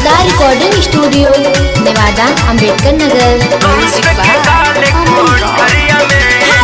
Sharda recording studio Newada Ambedkar Nagar music by Aman rock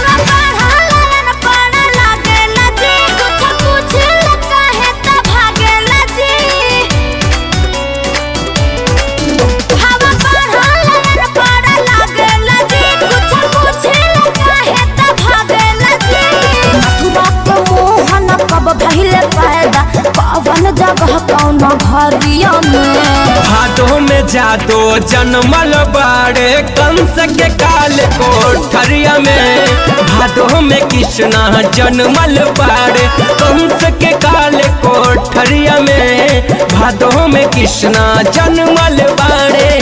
पहले पैदा कवन जगह कौन घरिया में भादो में जादो जनमल बाड़े कंस के काल कोठरिया में भादो में कृष्णा जनमल बाड़े कंस के काल कोठरिया में भादो में कृष्णा जनमल बाड़े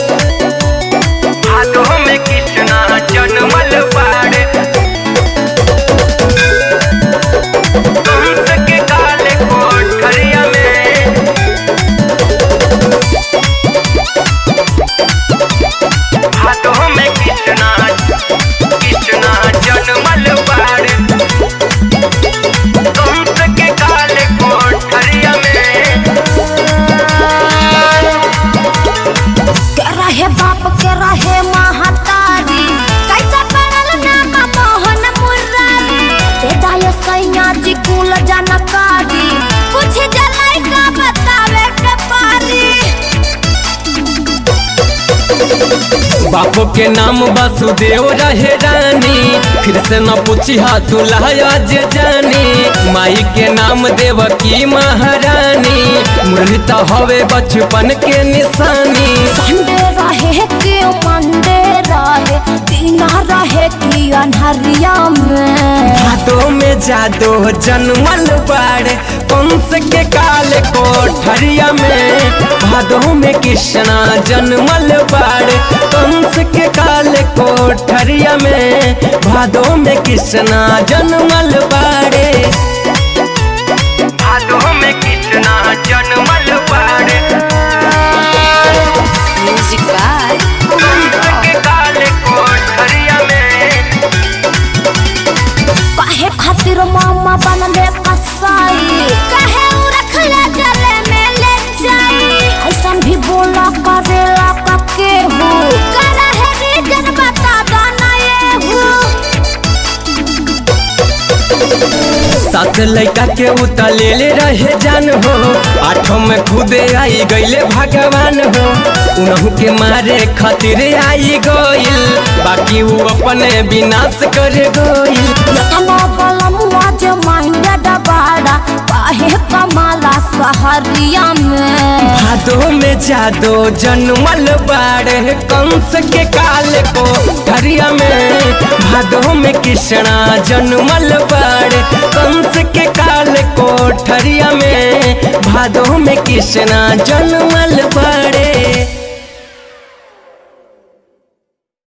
भादो में कृष्णा जनमल बाड़े कंस के काल कोठरिया में हाथों में कितना कितना जनमल बाड़ कंस के काले कोठरिया में के रहे बाप के रहे महतारी कैसे पड़ल नाम मोहन मुरारी ते दाय सैया जी कुल जानकारी कुछ जलाई का बतावे के पारी बापो के नाम वासुदेव रहे रानी फिर से न पूछी हा दुल्हा जे जानी माई के नाम देवकी महारानी मुरली तो हवे बचपन के निशानी संडे रहे कि मंडे रहे दीना रहे कि अनहरिया में भादो में जादो जनमल बाड़े कंस के काल कोठरिया में भादो में कृष्णा जनमल बाड़े कंस के काल कोठरिया में भादो में कृष्णा जनमल बाड़े भादो में कृष्णा जनमल बाड़े म्यूजिक बाय कंस के काल कोठरिया में काहे खातिर मामा बनले कसाई काहे उ रखला जले में ले जाई ऐसन भी बोला करेला कके हो करा है रीजन बता दो ना ये हो सात लड़का के उतलेले रहे जान हो आठों में खुदे आई गईले भगवान हो उनहु के मारे खातिर आई गईल बाकी वो अपने विनाश कर गईल यतना बलमुआ जे माइंडेड बाड़ा काहे कमाला सहरिया में भादो में जादो जनमल बाड़े कंस के काल को ठरिया में भादो में कृष्णा जनमल बाड़े कंस के काल को ठरिया में भादो में कृष्णा जनमल बाड़े